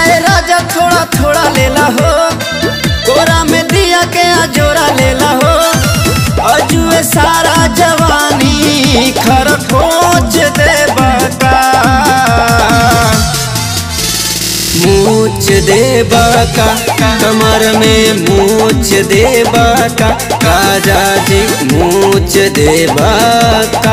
ए राजा थोड़ा थोड़ा लेला हो कोरा में दिया के जोरा लेला हो अजुए सारा जवानी खर खोज दे बका मूछ दे बका कमर में मूछ दे बका राजा जी मूछ दे बका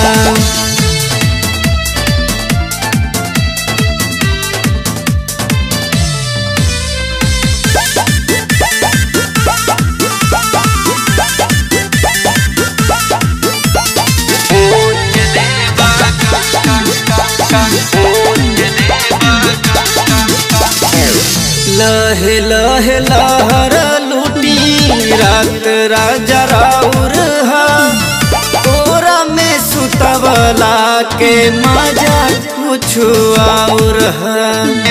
लहे लहे लहर लूटी रात राजा राउर हा तोरा में सुतवला के मजा कुछ और हा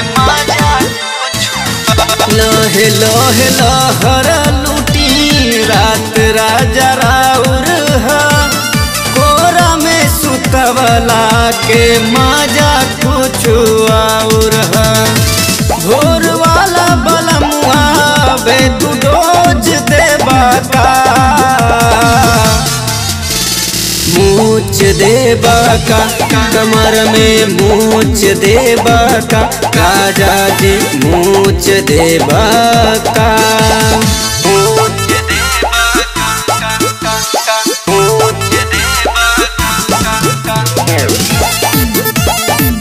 लहे लहे लहर लूटी रात राजा राउर हा कोरा में सुतवला के मजा कुछ और हा भोर वाला बलमुआ बे तू डोज दे बाका मूछ दे बाका कमर में मूछ दे बाका राजा जी मूछ दे बाका मूछ दे बाका मूछ दे बाका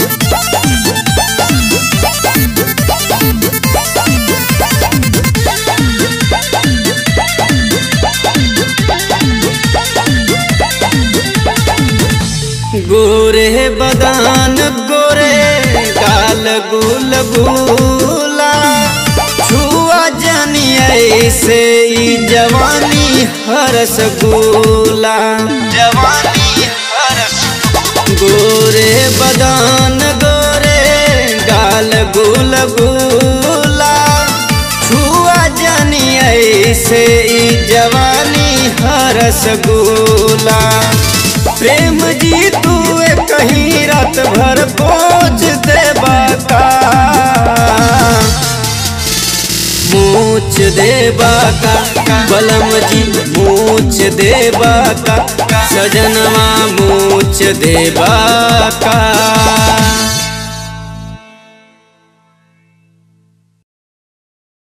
गोरे बदान गोरे गाल गुल गुला छुआ जानी ऐसे ई जवानी हरस गुला जवानी हरस गोरे बदान गोरे गाल गुल गुला छुआ जानी ऐसे ई जवानी हरस गुला प्रेम जी तू कहीं रात भर बोझ दे बाका मूछ दे बाका बलम जी मूछ दे बाका सजनवा मूछ दे बाका